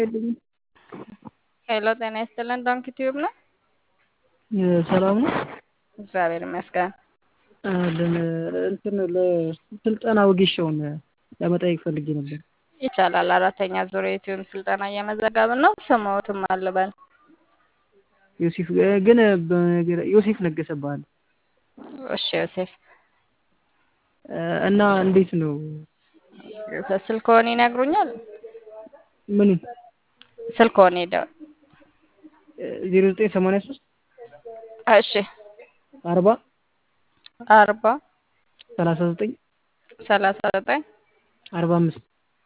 የለኝም። ሄሎ ጤና ይስጥልን ዶንኪ ቲዩብ ነው። ሰላም ነው። እግዚአብሔር ይመስገን። ለን እንትን ለስልጠና ወጌሻውን ለመጠየቅ ፈልጌ ነበር። ይቻላል። አራተኛ ዙር የዩቲዩብ ስልጠና እየመዘገብን ነው። ስሞትም አልበል ዮሴፍ ግን በነገር- ዮሴፍ ነገሰ እባላለሁ እሺ ዮሴፍ እና እንዴት ነው ስልክዎን ይነግሩኛል? ምን ስልክዎን ሄደው ዜሮ ዘጠኝ ሰማንያ ሶስት እሺ አርባ አርባ ሰላሳ ዘጠኝ ሰላሳ ዘጠኝ አርባ አምስት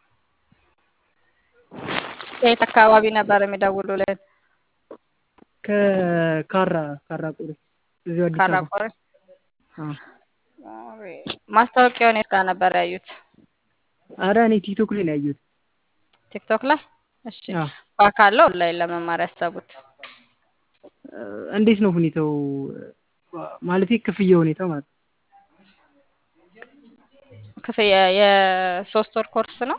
ከየት አካባቢ ነበር የሚደውሉልን? ከካራ ካራ ቆሬ እዚሁ አዲስ አበባ ካራቆሬ አዎ። ማስታወቂያውን የት ጋር ነበር ያዩት? አረ እኔ ቲክቶክ ላይ ነው ያየሁት። ቲክቶክ ላይ። እሺ አዎ። በአካል ኦንላይን ለመማር ያሰቡት? እንዴት ነው ሁኔታው? ማለቴ ክፍያ ሁኔታው ማለት ነው። ክፍያ የሶስት ወር ኮርስ ነው።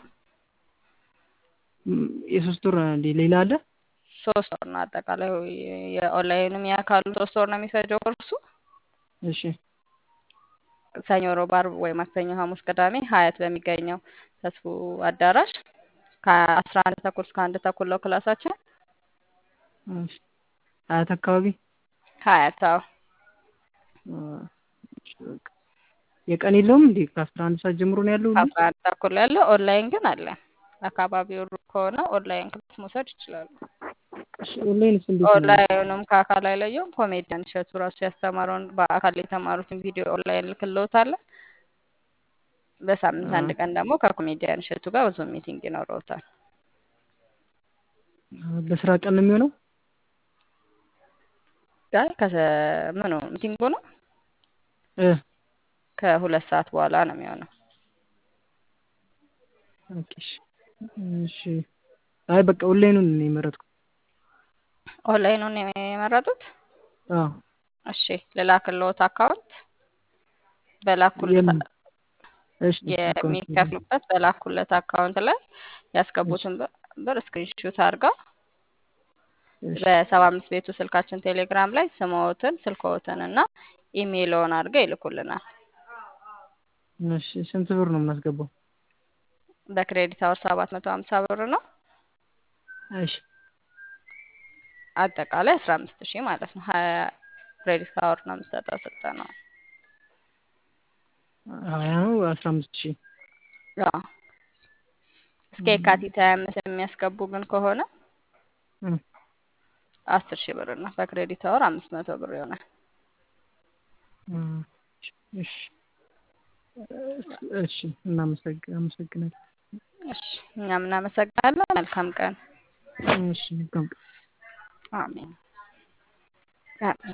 ም- የሶስት ወር እንዴ ሌላ አለ? ሶስት ወር ነው አጠቃላይ የኦንላይንም የአካሉ ሶስት ወር ነው የሚፈጀው ኮርሱ። እሺ ሰኞ፣ ሮብ፣ ዓርብ ወይ ማክሰኞ፣ ሐሙስ፣ ቅዳሜ ሀያት በሚገኘው ተስፉ አዳራሽ ከአስራ አንድ ተኩል እስከ አንድ ተኩል ነው ክላሳችን። እሺ። አያት አካባቢ ሀያት አዎ። አ፣ እሺ፣ በቃ። የቀን የለውም እንዴ? ከአስራ አንድ ሰዓት ጀምሮ ነው ያለው? ሁሉ? ከአስራ አንድ ተኩል ያለው ኦንላይን ግን አለ። አካባቢው ሩቅ ከሆነ ኦንላይን ክላስ መውሰድ ይችላሉ። እሺ፣ ኦንላይንስ እንዴት ነው? ኦንላይኑም ከአካል አይለየውም። ኮሜዲያን እሸቱ ራሱ ያስተማረውን በአካል የተማሩትን ቪዲዮ ኦንላይን ልክልዎታለን። በሳምንት አንድ ቀን ደግሞ ከኮሜዲያን እሸቱ ጋር ብዙ ሚቲንግ ይኖረውታል። በስራ ቀን ነው የሚሆነው? ጋር ከምኑ ሚቲንጉ ነው እ ከሁለት ሰዓት በኋላ ነው የሚሆነው። ኦኬ፣ እሺ። እሺ። አይ በቃ ኦንላይኑን ነው የመረጥኩት። ኦንላይኑን የመረጡት? አዎ። እሺ ልላክልዎት አካውንት በላኩለት የምን? እሺ፣ አካውንት የሚከፍሉበት በላኩለት አካውንት ላይ ያስገቡትን ብር- ብር ስክሪንሹት አድርገው እሺ፣ በሰባ አምስት ቤቱ ስልካችን ቴሌግራም ላይ ስምዎትን ስልክዎትን እና ኢሜይልዎን አድርገው ይልኩልናል። እሺ። ስንት ብር ነው የምናስገባው? በክሬዲት አወር ሰባት መቶ ሀምሳ ብር ነው። እሺ። አጠቃላይ አስራ አምስት ሺህ ማለት ነው። ሀያ ክሬዲት አወር ነው የምሰጠው ስልጠናው። ሀያ ነው አስራ አምስት ሺህ አዎ። እስከ የካቲት ሀያ አምስት የሚያስገቡ ግን ከሆነ እ፣ አስር ሺህ ብር ነው። በክሬዲት አወር አምስት መቶ ብር ይሆናል። እ፣ እሺ። እሺ። እናመሰግ- አመሰግናለሁ። እሺ እኛም እናመሰግናለን። መልካም ቀን። እሺ። መልካም ቀን። አሜን አሜን።